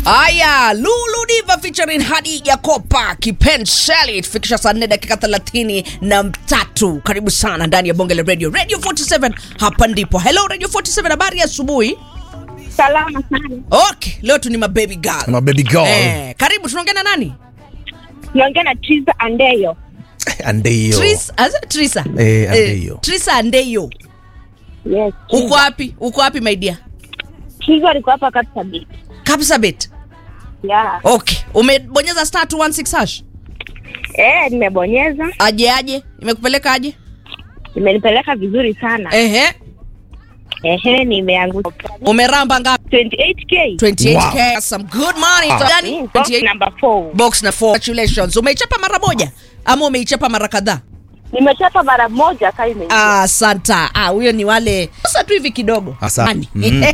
Aya, Lulu Diva featuring Hadija Kopa Kipenseli tufikisha saa 4 dakika 30 na tatu. Karibu sana ndani ya bonge la radio Radio 47, hapa ndipo. Hello Radio 47, habari ya asubuhi. Salama sana. Okay, leo tu ni mababy girl. My baby girl. Eh, karibu tunaongea na nani? Naongea na Triza Andeyo. Andeyo. Tris, as, Trisa. Eh, Andeyo. Trisa Andeyo. Yes. Uko wapi? Uko wapi my dear? Triza alikuwa hapa Kapsabit. Kapsabet. Yeah. Okay, umebonyeza star 216 hash. Eh, nimebonyeza. Aje aje? Imekupeleka aje? Imenipeleka vizuri sana. Ehe. Ehe, nimeanguka. Umeramba ngapi? 28k. 28k. Some good money. Ah. Gani? Mm, box 28 number 4. box na 4. Congratulations. Umeichapa mara moja ama umeichapa mara kadhaa? Nimechapa mara moja sasa imeingia. Ah, Santa. Ah, huyo ni wale sasa tu hivi kidogo. Asa- Nani? Mm.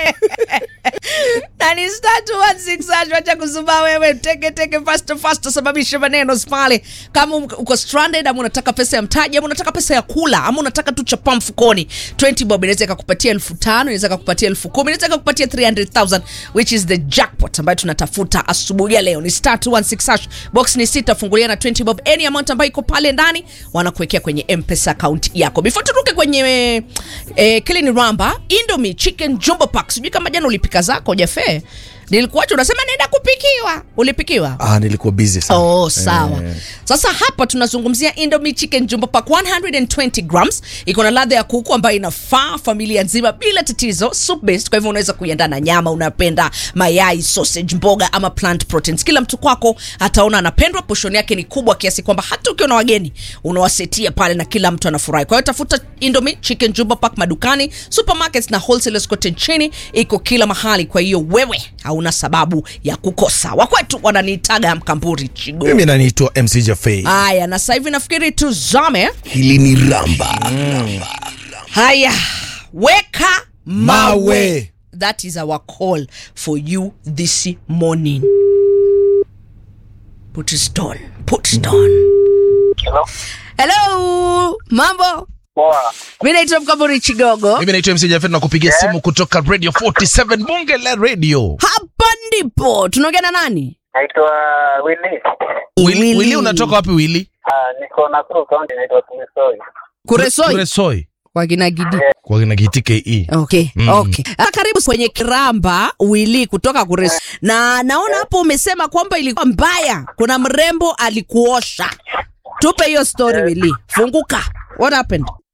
Na ni star 216 acha kuzubaa wewe teke teke fast fast sababisha maneno pale. Kama uko stranded ama unataka pesa ya mtaji ama unataka pesa ya kula ama unataka tu chapa mfukoni 20 bob inaweza ikakupatia elfu tano inaweza ikakupatia elfu kumi inaweza ikakupatia 300,000 which is the jackpot ambayo tunatafuta asubuhi ya leo. Ni star 216 hash. Box ni sita fungulia na 20 bob any amount ambayo iko pale ndani wanakuwekea kwenye M-Pesa account yako. Before turuke kwenye eh, kile ni Ramba Indomie Chicken Jumbo Pack. Sijui kama jana ulipika zako Jafe. Nilikuacha unasema naenda kupikiwa. Ulipikiwa? Ah, nilikuwa busy sana. Oh, sawa. Eh, Sasa hapa tunazungumzia Indomie Chicken Jumbo Pack 120 grams. Iko na ladha ya kuku ambayo inafaa familia nzima bila tatizo. Soup based, kwa hivyo unaweza kuiandaa na nyama, unapenda mayai, sausage, mboga ama plant proteins. Kila mtu kwako ataona anapendwa. Portion yake ni kubwa kiasi kwamba hata ukiwa na wageni unawasetia pale na kila mtu anafurahi. Kwa hiyo tafuta Indomie Chicken Jumbo Pack madukani, supermarkets na wholesalers kote nchini. Iko kila mahali, kwa hiyo wewe hauna sababu ya kukosa. Wakwetu wananiitaga Mkamburi Chigo. Mimi naniitwa MC Jafei. Haya, na sasa hivi nafikiri tuzame. Hili ni Ramba. Haya, weka mawe. Mawe. That is our call for you this morning. Put stone, put stone. Hello. Hello, mambo. Poa. Mimi naitwa Mkamburi Chigogo. Mimi naitwa MC Jafei na kupigia simu kutoka Radio 47 Bunge la Radio. Hapa ndipo tunaongea na nani? Naitwa Willy. Willy, Willy. Willy unatoka wapi Willy? Ah, niko Nakuru County naitwa Kumisoi. Kuresoi Kuresoi. kwa kina Gidi. Kwa kina Giti KE. Okay, Mm. okay. Ah, karibu kwenye kiramba wili kutoka Kureso. Na naona hapo umesema kwamba ilikuwa mbaya. Kuna mrembo alikuosha. Tupe hiyo story Wili. Funguka. What happened?